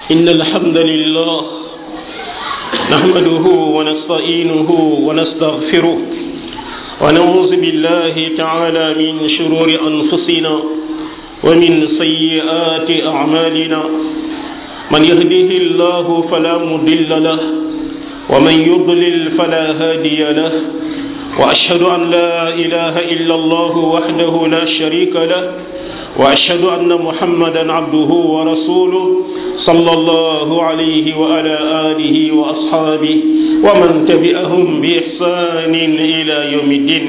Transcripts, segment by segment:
إن الحمد لله نحمده ونستعينه ونستغفره ونعوذ بالله تعالى من شرور أنفسنا ومن سيئات أعمالنا من يهده الله فلا مضل له ومن يضلل فلا هادي له وأشهد أن لا إله إلا الله وحده لا شريك له وأشهد أن محمدا عبده ورسوله صلى الله عليه وعلى آله وأصحابه ومن تبعهم بإحسان إلى يوم الدين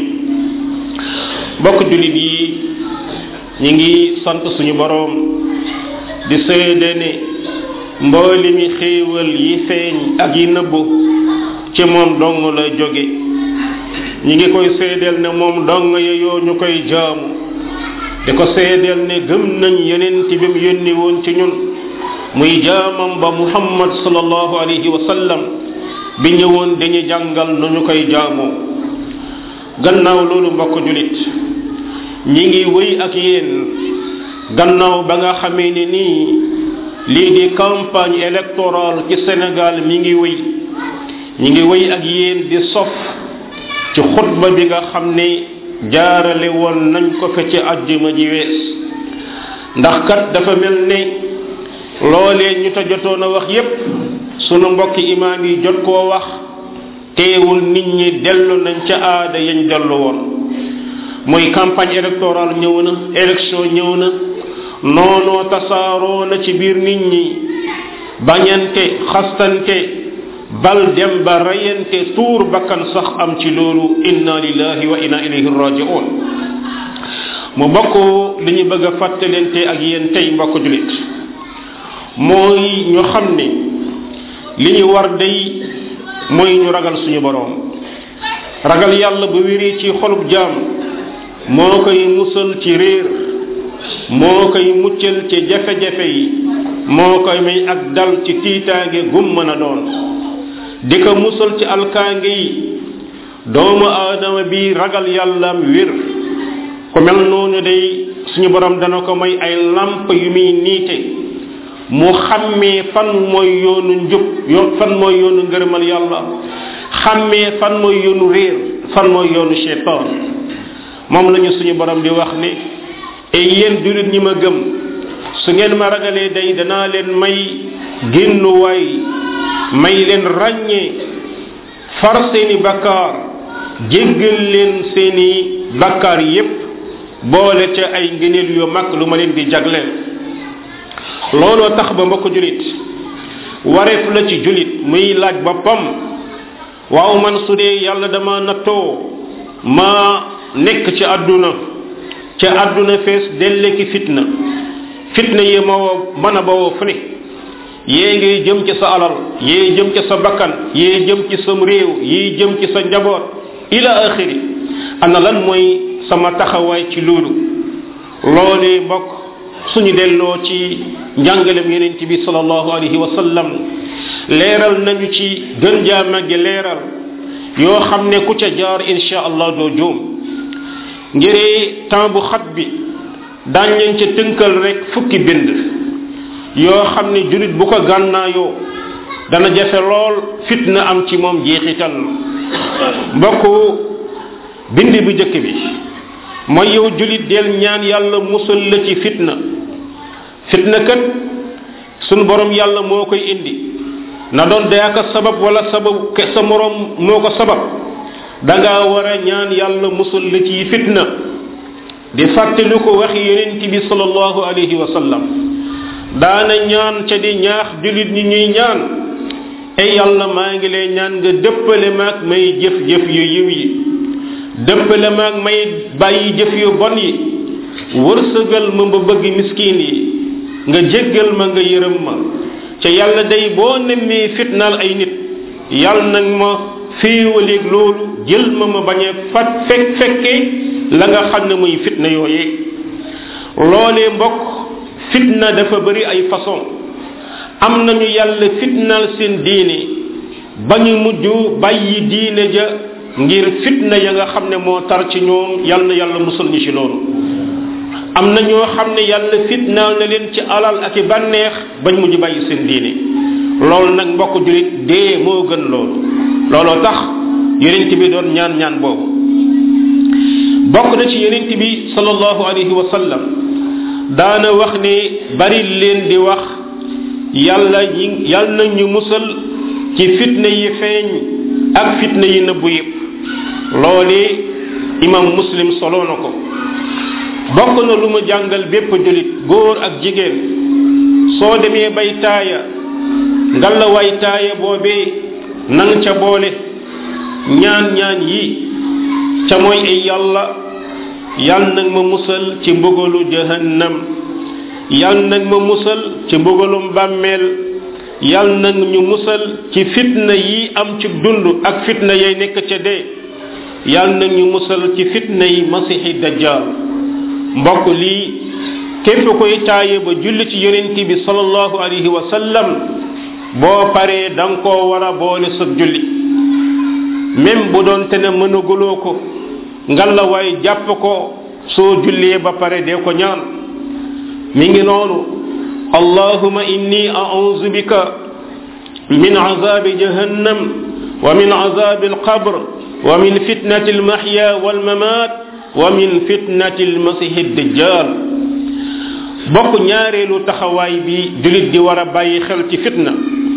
bokk jullit yi ñi ngi sant suñu boroom di seede ne mbooli mi xéewal yi feeñ ak yi nëbbu ci moom dong la jóge ñi ngi koy seedeel ne moom dong yeyoo ñu koy jaamu di ko seedeel ne gëm nañ yonent bi mu yónni woon ci ñun muy jaamam ba muhammad sallallahu alayhi wa sallam bi ñëwoon dañu jàngal nu ñu koy jaamoo gannaaw loolu mbokk julit ñi ngi wéy ak yéen gannaaw ba nga xamee ne nii lii di campagne électorale ci Sénégal mi ngi wéy ñi ngi wéy ak yéen di sof ci xutba bi nga xam ne jaarale woon nañ ko fe ci àjjuma ji wees ndax kat dafa mel ne loolee ñu ta jotoon a wax yépp sunu mbokki imaam yi jot koo wax teewul nit ñi dellu nañ ca aada yañ dellu woon muy campagne électorale ñëw na élection ñëw na noonoo tasaaroo na ci biir nit ñi bañante xastante bal dem ba reyante tuur bakkan sax am ci loolu inna lillahi wa inna ilayhi raji'un mu bokk li ñu bëgg a fàttalente ak yéen tey mbokk julit mooy ñu xam ne li ñu war day mooy ñu ragal suñu boroom ragal yàlla bu wéri ci xolub jaam moo koy musal ci réer moo koy muccal ci jafe-jafe yi moo koy may ak dal ci tiitaange gum mën a doon di ko musal ci alkaange yi doomu aadama bi ragal yàllaam wér ku mel noonu day suñu borom dana ko may ay lamp yu muy niite mu xàmmee fan mooy yoonu njub yoon fan mooy yoonu ngërëmal yàlla xàmmee fan mooy yoonu réer fan mooy yoonu cheytaan moom lañu suñu borom di wax ne ay yéen jullit ñi ma gëm su ngeen ma ragalee day danaa leen may génnuwaay may leen ràññee far seeni bakkaar jéggal leen seeni bakkaar yépp boole ca ay ngëneel yu mag lu ma leen di jagleel looloo tax ba mbokk julit wareef la ci julit muy laaj boppam waaw man su dee yàlla dama nattoo ma nekk ci àdduna ca àdduna fees delle ki fitna fitna yi ma mën a bawoo fu ne yée ngay jëm ci sa alal yée jëm ci sa bakkan yée jëm ci sam réew yii jëm ci sa njaboot ila axiri ana lan mooy sama taxawaay ci loolu loolee mbokk suñu delloo ci njàngalem yonent bi sallallahu alayhi wa sallam leeral nañu ci gën jaa màgge leeral yoo xam ne ku ca jaar insha allah doo juum ngiree temps bu xat bi daañ leen ca tënkal rek fukki bind yoo xam ne julit bu ko gànnaayoo dana jafe lool fitna am ci moom jeexital mbokk bind bu njëkk bi mooy yow julit del ñaan yàlla musal la ci fitna fitna kat sunu borom yàlla moo koy indi na doon dayaaka sabab wala sabab sa morom moo ko sabab danga war a ñaan yàlla musal la ci fitna di fàttali ko waxi yonent bi sallallahu alayhi wa sallam daana ñaan ca di ñaax julit ñi ñuy ñaan ay yàlla maa ngi lay ñaan nga dëppale maag may jëf-jëf yu yiw yi dëppale maag may bàyyi jëf yu bon yi wërsëgal ma ba bëgg miskin yi nga jéggal ma nga yërëm ma ca yàlla day boo nemmee fitnaal ay nit yàlla nag ma féewaleeg loolu jël ma ma bañ a fat fekk fekkee la nga xam ne muy fitna yooyee loolee mbokk fitna dafa bëri ay façon am nañu yàlla fitnaal seen diine ba ñu mujj bàyyi diine ja ngir fitna ya nga xam ne moo tar ci ñoom yal na yàlla musal ñu ci loolu am na ñoo xam ne yàlla fitnaal na leen ci alal ak i bànneex bañ mujj bàyyi seen diine loolu nag mbokk julit dee moo gën loolu looloo tax yonent bi doon ñaan ñaan boobu bokk na ci yonent bi sallallahu alayhi wa sallam daana wax ne bari leen di wax yàlla ñi yàlla na ñu musal ci fitna yi feeñ ak fitna yi nëbbu yëpp loole imam muslim solo na ko bokk na lu mu jàngal bépp julit góor ak jigéen soo demee bay taaya ngalla way taaya boobee nang ca boole ñaan ñaan yi ca mooy ay yàlla yal nag ma musal ci mbugalu jahannam yal nag ma musal ci mbugalum bàmmeel yal nag ñu musal ci fitna yi am ci dund ak fitna yay nekk ca dee yal nag ñu musal ci fitna yi masixi dajjal mbokk lii képp koy taaye ba julli ci yonent bi sallallahu alayhi wa sallam boo paree da nga koo war a boole sa julli même bu doon te ne mënaguloo ko ngalla waay jàpp ko soo jullee ba pare dee ko ñaan mi ngi noonu allahuma inni a'udhu bika min azabi jahannam wa min azabi alqabr wa min fitnati almahya walmamat wa min fitnati almasihi dajjal bokk ñaareelu taxawaay bi julit di war a bàyyi xel ci fitna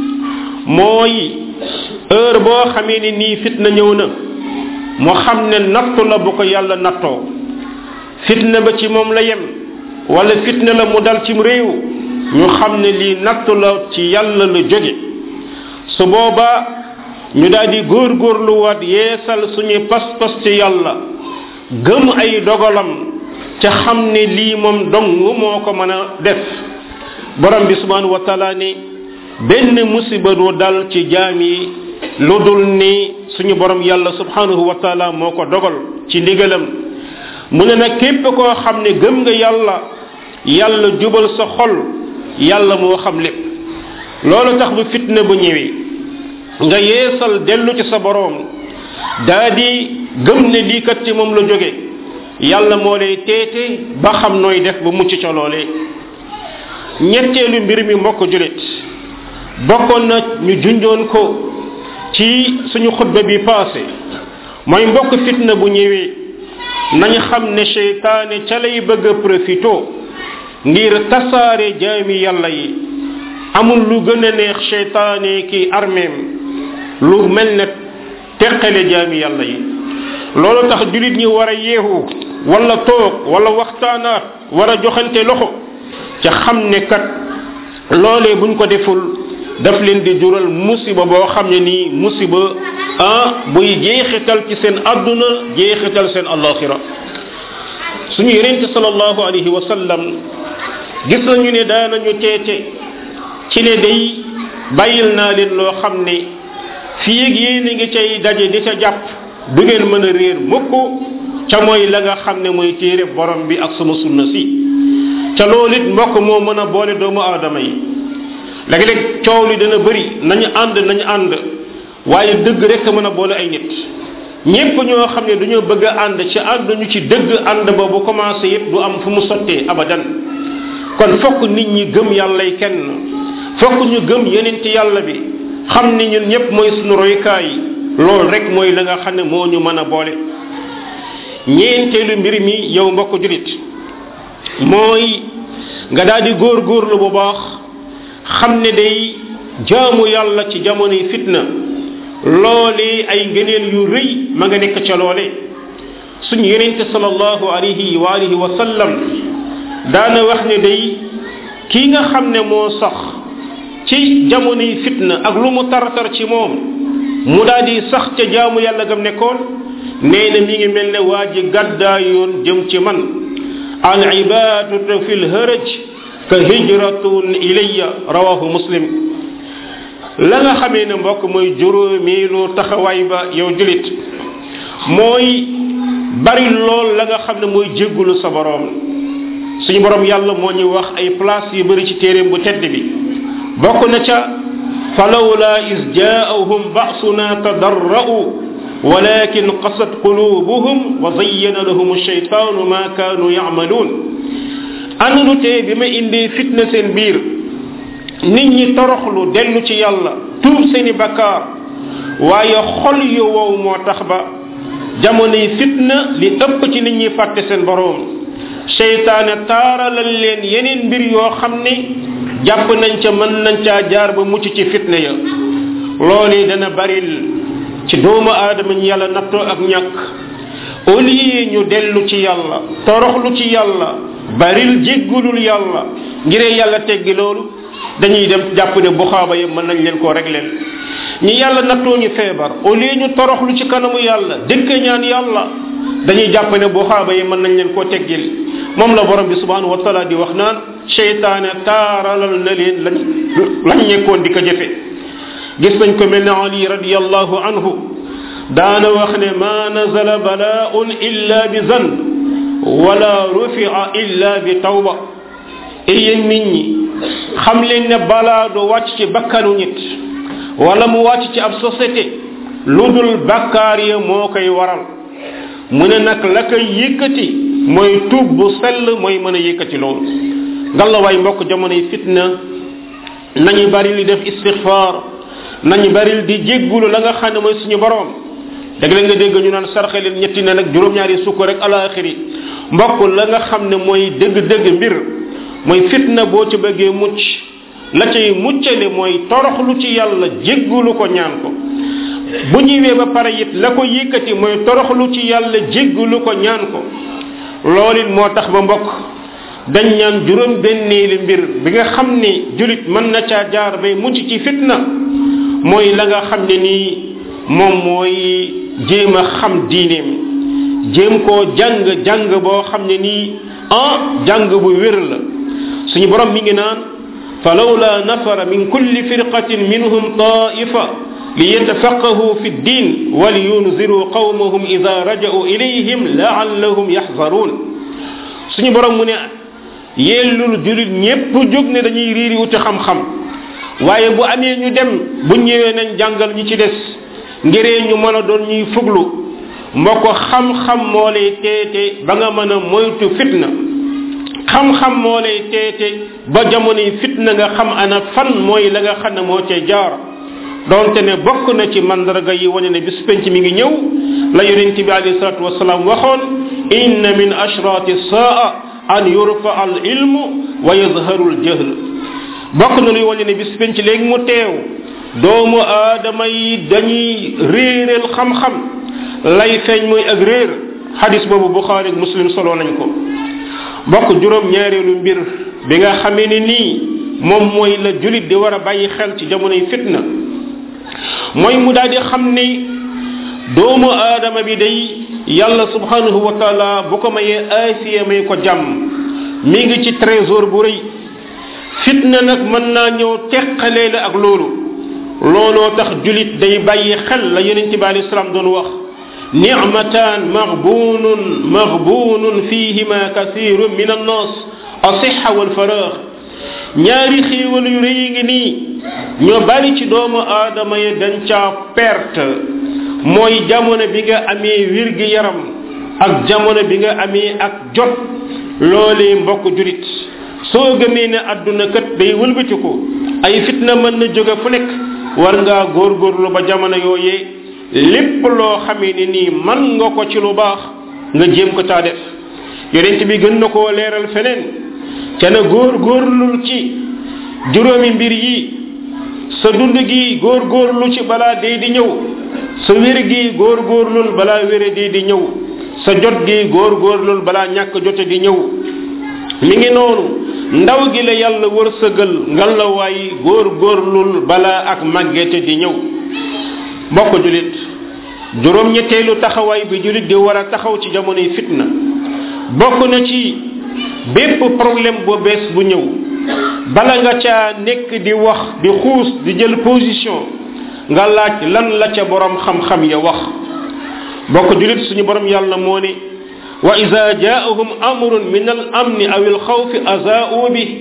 mooy heure boo xamee ni nii fitna ñëw na mu xam ne nattu la bu ko yàlla nattoo fitna ba ci moom la yem wala fitna la mu dal cim réew ñu xam ne lii nattu la ci yàlla la jóge su boobaa ñu daal di góorgóorluwaat yeesal suñu pas-pas ci yàlla gëm ay dogalam ca xam ne lii moom dong moo ko mën a def borom bi subhanahu wa taala ni benn musiba du dal ci jaam yi lu dul ni suñu borom yàlla subhanahu wa taala moo ko dogal ci ndigalam mu ne nag képp koo xam ne gëm nga yàlla yàlla jubal sa xol yàlla moo xam lépp loolu tax bu fitna bu ñëwee nga yeesal dellu ci sa borom daa di gëm ne lii kat ci moom la jóge yàlla moo lay teete ba xam nooy def ba mucc ca loolee ñetteelu mbir mi mbokk julit bokkoon na ñu junjoon ko ci suñu xutba bi passé mooy mbokk fitna bu ñëwee nañ xam ne seytaane ca lay bëgg a profito ngir tasaare jaami yàlla yi amul lu gën a neex seytaane ki armeem lu mel ne teqale jaami yàlla yi loolu tax julit ñi war a yeewu wala toog wala waxtaanaat war a joxante loxo ca xam ne kat loolee buñ ko deful daf leen di jural musiba boo xam ne nii musiba ah buy jeexital ci seen adduna jeexital seen alaxira suñu yenente salallahu alayhi wa sallam gis nañu ne daanañu teete ci ne day bàyyil naa leen loo xam ne fii ak yéen a ngi cay daje di ca jàpp du ngeen mën a réer mukk ca mooy la nga xam ne mooy téere borom bi ak sama sunna si ca loolu it mbokk moo mën a boole doomu aadama yi léeg-léeg coow li dana bëri nañu ànd nañu ànd waaye dëgg rek mën a boole ay nit ñépp ñoo xam ne dañoo bëgg a ànd ci ànd ñu ci dëgg ànd ba bu commencé yépp du am fu mu sottee abadan kon fokk nit ñi gëm yàllay kenn fokk ñu gëm yeneen ci yàlla bi xam ni ñun ñépp mooy suñu roykaay loolu rek mooy la nga xam ne moo ñu mën a boole ñeenteelu mbir mi yow mbokk julit mooy nga daal di góor góorlu bu baax xam ne day jaamu yàlla ci jamonoy fitna loole ay ngëneel yu rëy ma nga nekk ca loole suñu yenente salallahu alayhi wa alihi wa sallam daana wax ne day kii nga xam ne moo sax ci jamonoy fitna ak lu mu tartar ci moom mu daal di sax ca jaamu yàlla gam nekkoon nee na mi ngi mel ne waa ji gàddaayoon jëm ci man al ibadatu fi lhëraj ka hijratun ilayya rawahu muslim la nga xamee ne mbokk mooy juróomeelu taxawaay ba yow julit mooy bari lool la nga xam ne mooy jéggulu sa borom suñu borom yàlla moo ñuy wax ay place yu bari ci téeréem bu tedd bi bokk na ca falawla is jaahum ba'suna tadarra'u ولكن قست قلوبهم وزين لهم الشيطان ما كانوا يعملون ana lu tee bi ma indee fitna seen biir nit ñi toroxlu dellu ci yàlla tuub seeni bakkaar waaye xol yu wow moo tax ba jamonoy fitna li ëpp ci nit ñi fàtte seen boroom seytaane taaralal leen yeneen mbir yoo xam ne jàpp nañ ca mën nañ caa jaar ba mucc ci fitna ya loolu dana baril ci doomu aadama ñu yàlla nattoo ak ñàkk au lieu ñu dellu ci yàlla toroxlu ci yàlla baril jéggulul yàlla ngiree yàlla teggi loolu dañuy dem jàpp ne bu xaaba yi mën nañ leen koo régler ñi yàlla nattoo ñu feebar au lieu ñu toroxlu ci kanamu yàlla dëkk ñaan yàlla dañuy jàpp ne bu xaaba yi mën nañ leen koo teggil moom la borom bi subhanahu wa taala di wax naan seytaane taaralal na leen lañ lañ nekkoon di ko jëfe gis nañ ko mel ne ali radiallahu anhu daana wax ne ma nazala balaaun illa bi zan wala rufia illa bi tawba e yéen nit ñi xam leen ne balaa du wàcc ci bakkanu nit wala mu wàcc ci ab société lu dul bakkaar ya moo koy waral mu ne nag la koy yëkkati mooy tuub bu sell mooy mën a yëkkati loolu ngalawaay mbokk jamonoy fitna nañu bari li def istixfaar nañu bari di jéggulu la nga xam ne mooy suñu borom dëgg la nga dégg ñu naan sarxe leen ñetti ne nag juróom-ñaari sukk rek alaxiri mbokk la nga xam ne mooy dëgg-dëgg mbir mooy fitna boo ci bëggee mucc la cay muccale mooy toroxlu ci yàlla jéggulu ko ñaan ko bu ñëwee ba pare it la ko yëkkati mooy toroxlu ci yàlla jéggulu ko ñaan ko loolu it moo tax ba mbokk dañ ñaan juróom benneeli mbir bi nga xam ne julit mën na caa jaar bay mucc ci fitna mooy la nga xam ne nii moom mooy jéem a xam diineem jéem koo jàng jàng boo xam ne nii ah jàng bu wér la suñu borom mi ngi naan falawla nafara min kulli firqatin minhum taifa liyatafaqahu fi ddin waliyunziru qawmahum ida raja'u ilayhim laallahum yaxzaruun suñu borom mu ne yellul julit ñépp jóg ne dañuy riiri wuti xam-xam waaye bu amee ñu dem bu ñëwee nañ jàngal ñi ci des ngiree ñu mën a doon ñuy fuglu mbokk xam-xam moo lay teete ba nga mën a moytu fitna xam-xam moo lay teete ba jamonoy fitna nga xam ana fan mooy la nga xam ne moo cay jaar donte ne bokk na ci mandarga yi wane ne bis penc mi ngi ñëw la yonent bi alayhi salatu wasalaam waxoon inna min ashrati saa an yurfa al ilmu wa yazharu al jahl bokk na luy wane ne bis penc léegi mu teew doomu aadama yi dañuy réeréel xam-xam lay feeñ mooy ak réer xadis boobu buxaari muslim solo nañ ko bokk juróom ñaareelu mbir bi nga xamee ne nii moom mooy la julit di war a bàyyi xel ci jamonoy fitna mooy mu daal di xam ni doomu aadama bi day yàlla subhanahu wa taala bu ko mayee aasiya may ko jàmm mi ngi ci trésor bu rëy fitna nag mën naa ñëw teqalee la ak loolu looloo tax julit day bàyyi xel la yonente bi alayhi salaam doon wax nicmatan maghbunun maghbunun fihima kathirun min annas asixa walfaraax ñaari xéewal yu rëy ngi nii ñoo bari ci doomu aadama yi dañ caa perte mooy jamono bi nga amee wir gi yaram ak jamono bi nga amee ak jot loolee mbokk julit soo gëmee ne àdduna kat day wëlbatiku ay fitna mën na jóge fu nekk war ngaa góorgóorlu ba jamono yooyee lépp loo xamee ni nii man nga ko ci lu baax nga jéem ko taa def yonent bi gën na koo leeral feneen ca na góorgóorlul ci juróomi mbir yi sa dund gi góorgóorlu ci balaa dee di ñëw sa wér gi góorgóorlul balaa wére dee di ñëw sa jot gi góorgóorlul balaa ñàkk jote di ñëw mi ngi noonu ndaw gi la yàlla wërsëgal ngal la waay góorgóorlul balaa ak màggete di ñëw mbokk julit juróom ñetteelu taxawaay bi julit di war a taxaw ci jamonoy fitna bokk na ci bépp problème bu bees bu ñëw bala nga caa nekk di wax di xuus di jël position nga laaj lan la ca borom xam-xam ya wax bokk julit suñu borom yàlla moo ne wa ida jaahum amrun min al amni aw al xawfi azaau bi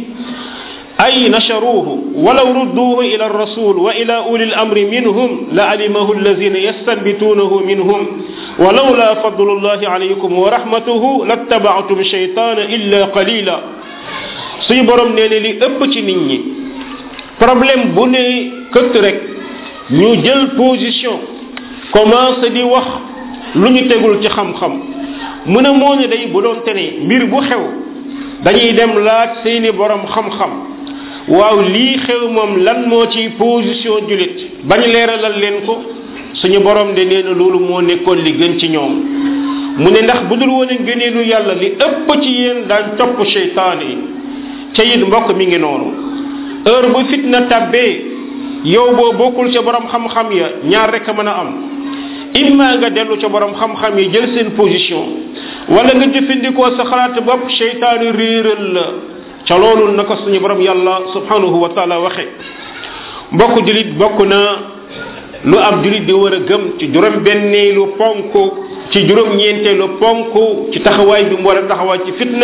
أي نشروه ولو ردوه إلى الرسول وإلى أولي الأمر منهم لعلمه الذين يستنبتونه منهم ولولا فضل الله عليكم ورحمته لاتبعتم الشيطان إلا قليلا suñu borom nee ne li ëpp ci nit ñi problème bu ne këtt rek ñu jël position commencé di wax lu ñu tegul ci xam-xam mu ne moo ne day bu doon te ne mbir bu xew dañuy dem laaj seeni borom xam-xam waaw lii xew moom lan moo ci position julit bañ leeralal leen ko suñu borom de nee na loolu moo nekkoon li gën ci ñoom mu ne ndax bu dul woon ngëneelu yàlla li ëpp ci yéen daan topp seytaan yi ca it mbokk mi ngi noonu heure bu fitna tabbee yow boo bokkul ca borom xam-xam ya ñaar rek a mën a am imma nga dellu ca borom xam-xam yi jël seen position wala nga jëfandikoo sa xalaat bopp seytaanu réeral la ca loolu naka suñu borom yàlla subhanahu wa taala waxe mbokk julit bokk na lu ab julit di war a gëm ci juróom benneelu ponk ci juróom ñeenteelu ponk ci taxawaay bi mu war a taxawaay ci fitna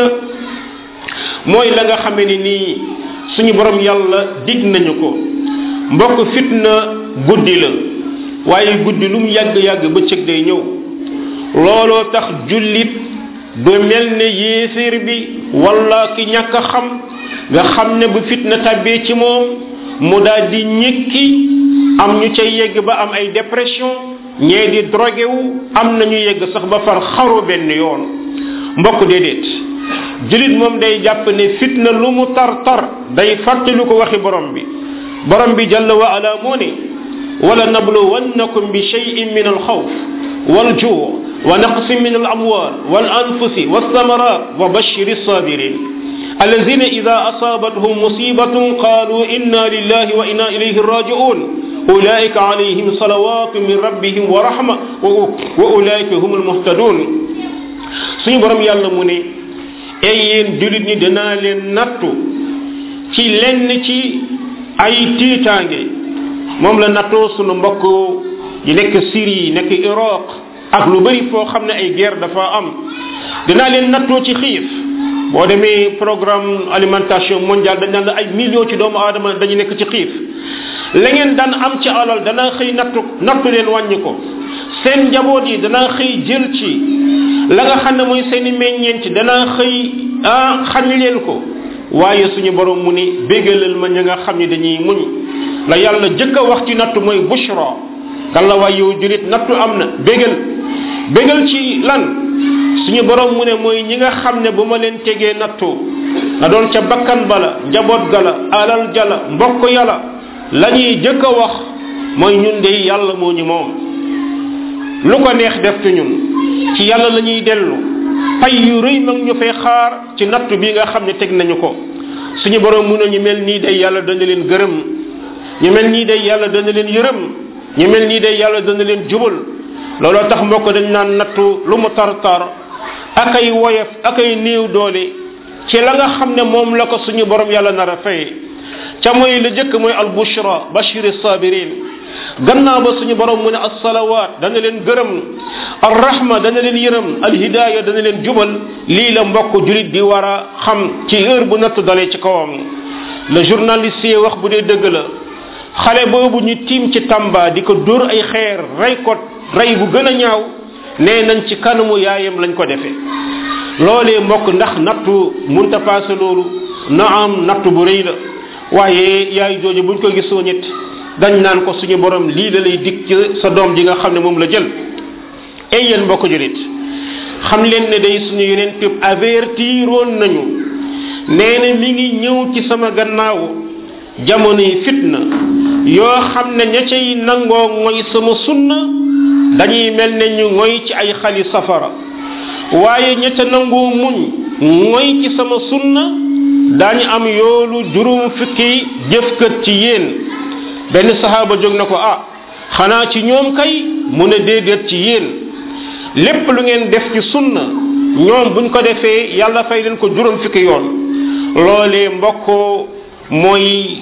mooy la nga xamee ni nii suñu borom yàlla dig nañu ko mbokk fitna guddi la waaye guddi lu mu yàgg-yàgg bëccëg day ñëw looloo tax jullit du mel ne yéeféer bi wala ki ñàkk a xam nga xam ne bu fitna tabbee ci moom mu daal di ñëkki am ñu cay yegg ba am ay dépression ñee di drogué wu am nañu yegg sax ba far xaru benn yoon mbokk déedéet julit moom day jàpp ne fitna lu mu tar tar day fàttali ko waxi borom bi borom bi jalla wa ala moo ne wala nabluwannakum bi cheyin min alxawf waljuu wa naqsin min alamwal walanfusi walthamarat wa bashir alsabirin الذين إذا أصابتهم مصيبة قالوا إنا لله وإنا إليه راجعون أولئك عليهم صلوات من ربهم ورحمة وأولئك هم المهتدون suñu borom yàlla mu ne ay yéen julit ñi danaa leen nattu ci lenn ci ay tiitaange moom la nattoo sunu mbokk yi nekk Syrie nekk Iraq ak lu bari foo xam ne ay guerre dafa am dinaa leen nattoo ci xiif boo demee programme alimentation mondiale dañ naan la ay millions ci doomu aadama dañu nekk ci xiif la ngeen daan am ci alal dana xëy nattu nattu leen wàññi ko seen njaboot yi dana xëy jël ci la nga xam ne mooy seen i meññeent dana xëy ah xañ leen ko waaye suñu borom mu ni bégalal ma ña nga xam ne dañuy muñ la yàlla jëkk a wax ci nattu mooy bushra kan la waay yow julit nattu am na bégal bégal ci lan suñu borom mu ne mooy ñi nga xam ne bu ma leen tegee nattu na doon ca bakkan bala njaboot gala alal jala mbokk yàlla la ñuy jëkk a wax mooy ñun de yàlla moo ñu moom lu ko neex def ci ñun ci yàlla la ñuy dellu pay yu rëy mag ñu fay xaar ci nattu bi nga xam ne teg nañu ko suñu borom mu ne ñu mel nii day yàlla dana leen gërëm ñu mel nii day yàlla dana leen yërëm ñu mel nii day yàlla dana leen jubal looloo tax mbokk dañ naan nattu lu mu tar tar ak ay woyof ak ay néew doole ci la nga xam ne moom la ko suñu borom yàlla nar a fay ca mooy la jëkk mooy al bushra bashir sabirin gannaaw ba suñu borom mu ne as salawat dana leen gërëm ar rahma dana leen yërëm al hidaya dana leen jubal lii la mbokk julit di war a xam ci heure bu natt dalee ci kawam le journaliste yi wax bu dee dëgg la xale boobu ñu tiim ci tamba di ko dóor ay xeer rey ko rey bu gën a ñaaw nee nañ ci kanamu yaayam lañ ko defee loolee mbokk ndax nattu munta paase loolu na am nattu bu rëy la waaye yaay jooju buñ ko gisoo ñett dañ naan ko suñu borom lii la lay dig ci sa doom ji nga xam ne moom la jël ay yéen mbokk julit xam leen ne day suñu yeneen tëb avertiroon nañu nee na mi ngi ñëw ci sama gannaaw jamono yi fitna yoo xam ne ña cay nangoo ngoy sama sunna dañuy mel ne ñu ngoy ci ay xali safara waaye ña ca nangoo muñ ngoy ci sama sunna daañu am yoolu juróom fukki jëfkat ci yéen benn sahaaba jóg na ko ah xanaa ci ñoom kay mu ne déedéet ci yéen lépp lu ngeen def ci sunna ñoom buñ ko defee yàlla fay leen ko juróom fukki yoon loolee mbokkoo mooy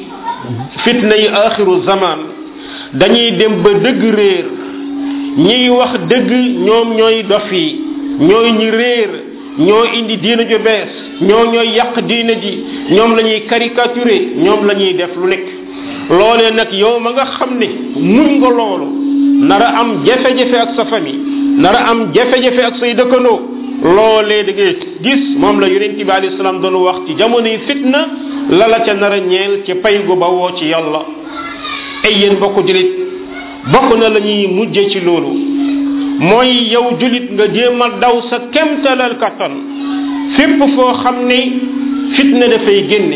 fitna yi axiru zaman dañuy dem ba dëgg réer ñiy wax dëgg ñoom ñooy dof yi ñooy ñi réer ñoo indi diina ju bees ñoo ñooy yàq diina ji ñoom la ñuy caricaturé ñoom la ñuy def lu nekk loolee nag yow ma nga xam ne muñ nga loolu nara am jafe-jafe ak sa famille nara am jafe-jafe ak say dëkkandoo loolee da ngay gis moom la yonent bi alayhi salaam doon wax ci jamonoy fitna la la ca nar a ñeel ci pay gu bawoo ci yàlla ay yéen bokk julit bokk na la ñuy mujje ci loolu mooy yow julit nga jéem a daw sa kemtalal kattan fépp foo xam ne fitna dafay génne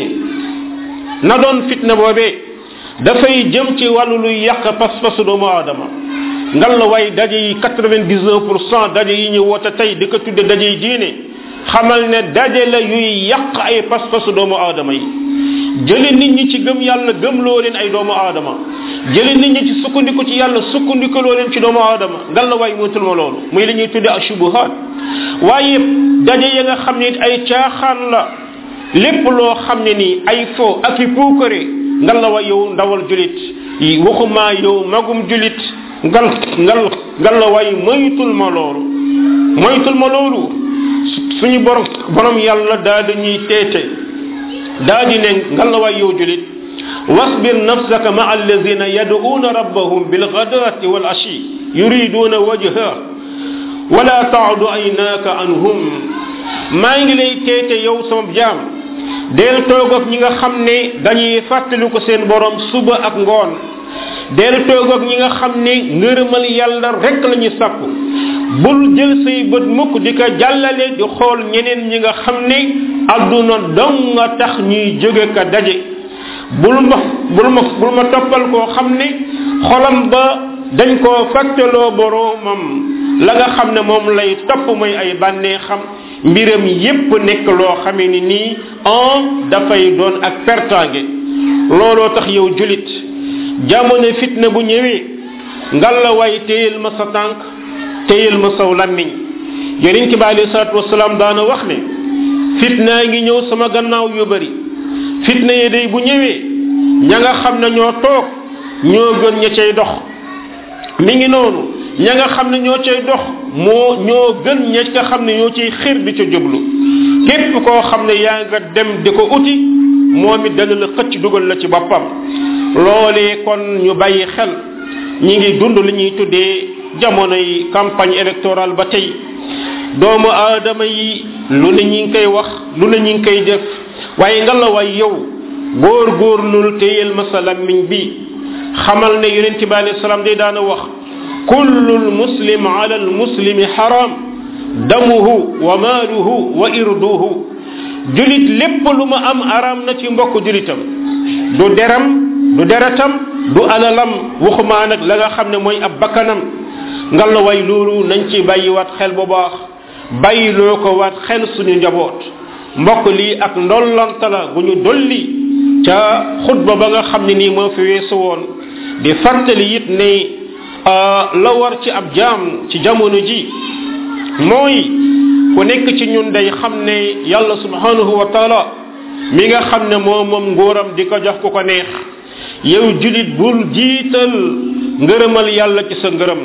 na doon fitna boobee dafay jëm ci wàllu luy yàq pas-pasu doomu aadama ngal la way daje yi quatre-vingt-dix-neuf pour cent daje yi ñu woote tey di ko tudde daje yi diine xamal ne daje la yuy yàq ay pas-pasu doomu aadama yi jële nit ñi ci gëm yàlla gëm loo leen ay doomu aadama jële nit ñi ci sukkandiku ci yàlla sukkandiku loo leen ci doomu aadama ngal la way moytul ma loolu muy li ñuy tudde ashubuhat waaye daje ya nga xam ne it ay caaxaan la lépp loo xam ne nii ay fo ak i puukare ngal la way yow ndawal julit yi waxuma yow magum julit ngal ngal ngal la way moytul ma loolu moytul ma loolu suñu borom borom yàlla daa dañuy teete daa di ne ngal la way yow julit wasbir nafsaka ma alladina yad'una rabbahum bilghadati wal ashi yuriduna wajha wala taadu aynaka anhum maa ngi lay teete yow sama jaam del toog ak ñi nga xam ne dañuy fàttali ko seen borom suba ak ngoon del toog ak ñi nga xam ne ngërëmal yàlla rek la ñu sàpp bul jël say bët mukk di ko jàllale di xool ñeneen ñi nga xam ne adduna dong nga tax ñuy jóge ka daje bul ma bul ma bul ma toppal koo xam ne xolam ba dañ koo fàttaloo boroomam la nga xam ne moom lay topp mooy ay bànnee xam mbiram yépp nekk loo xamee ni nii en dafay doon ak pertange looloo tax yow julit jamono fitna bu ñëwee ngalla waay téyel ma sa tànk téyel ma saw lammiñ yonent bi alayhi salatu wasalaam daana wax ne fitna ngi ñëw sama gannaaw yu bari fitna yi day bu ñëwee ña nga xam ne ñoo toog ñoo gën ña cay dox mi ngi noonu ña nga xam ne ñoo cay dox moo ñoo gën ña nga xam ne ñoo ciy xir di ca jublu képp koo xam ne yaa nga dem di ko uti moom it dana la xëcc dugal la ci boppam loolee kon ñu bàyyi xel ñi ngi dund li ñuy tuddee jamonoy campagne électorale ba tey doomu aadama yi lu ne ñi ngi koy wax lu ne ñi ngi koy def waaye nga la way yow góor góor lul téyel ma sa lammiñ bi xamal ne yonent bi alayhi salaam day daana wax kullu muslim ala al muslimi haram damuhu wa maaluhu wa irduhu julit lépp lu ma am aram na ci mbokk julitam du deram du deretam du alalam waxumaa nag la nga xam ne mooy ab bakkanam ngal la way loolu nañ ci bàyyiwaat xel bu baax bàyyiloo ko waat xel suñu njaboot mbokk lii ak ndollanta la gu ñu dolli ca xutba ba nga xam ne nii moo fi weesu woon di fàttali it ne la war ci ab jaam ci jamono ji mooy ku nekk ci ñun day xam ne yàlla subhanahu wa taala mi nga xam ne moo moom nguuram di ko jox ku ko neex yow julit bul jiital ngërëmal yàlla ci sa ngërëm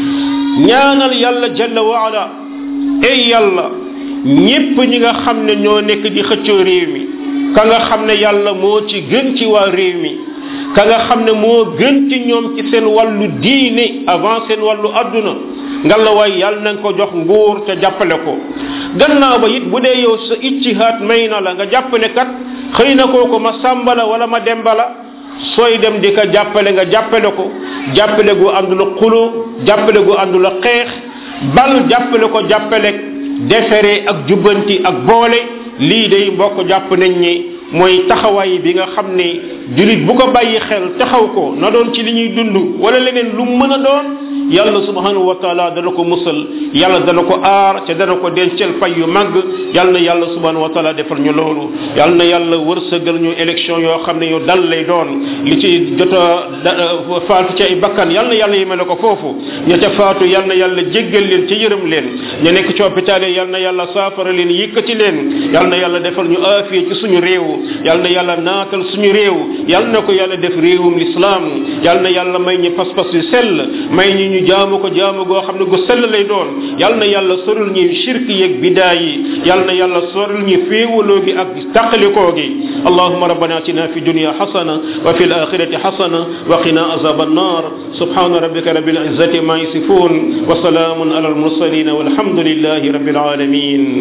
ñaanal yàlla jalla wa ala ey yàlla ñépp ñi nga xam ne ñoo nekk di xëccoo réew mi ka nga xam ne yàlla moo ci gën ci waa réew mi ka nga xam ne moo gën ci ñoom ci seen wàllu diine avant seen wàllu adduna ngalla waay yàlla na nga ko jox nguur te jàppale ko gannaaw ba it bu dee yow sa iccihaat may na la nga jàpp ne kat xëy na kooku ma sàmba la wala ma demba la sooy dem di ko jàppale nga jàppale ko jàppale gu àndul xuloo jàppale gu àndul xeex bal jàppale ko jàppale defere ak jubbanti ak boole lii day mbokk jàpp nañ ne mooy taxawaay bi nga xam ne julit bu ko bàyyi xel taxaw ko na doon ci li ñuy dund wala leneen lu mën a doon yàlla subhanahu wa taala dana ko musal yàlla dana ko aar te dana ko dencal pay yu mag yàlla na yàlla subhanahu wa taala defal ñu loolu yàlla na yàlla wërsëgal ñu élection yoo xam ne yu dal lay doon li ci jot a faatu ci ay bakkan yàlla na yàlla yemale ko foofu ña ca faatu yàlla na yàlla jéggal leen ci yërëm leen ña nekk ci hôpital yi yàlla na yàlla saafara leen yëkkati leen yàlla na yàlla defal ñu aafiya ci suñu réew yàlla na yàlla naatal suñu réew yàlla na ko yàlla def réewum l'islam yàlla na yàlla may ñu pas-pas yu sell may ñu ñu jaamu ko jaamu goo xam ne gu sell lay doon yàlla na yàlla sorul ñu shirk yeeg bidaa yi yàlla na yàlla sorul ñu féewaloo gi ak taqalikoo gi اللهم ربنا اتنا في الدنيا حسنه وفي الاخره حسنه وقنا عذاب النار سبحان ربك رب العزه ما يصفون وسلام على المرسلين والحمد لله رب العالمين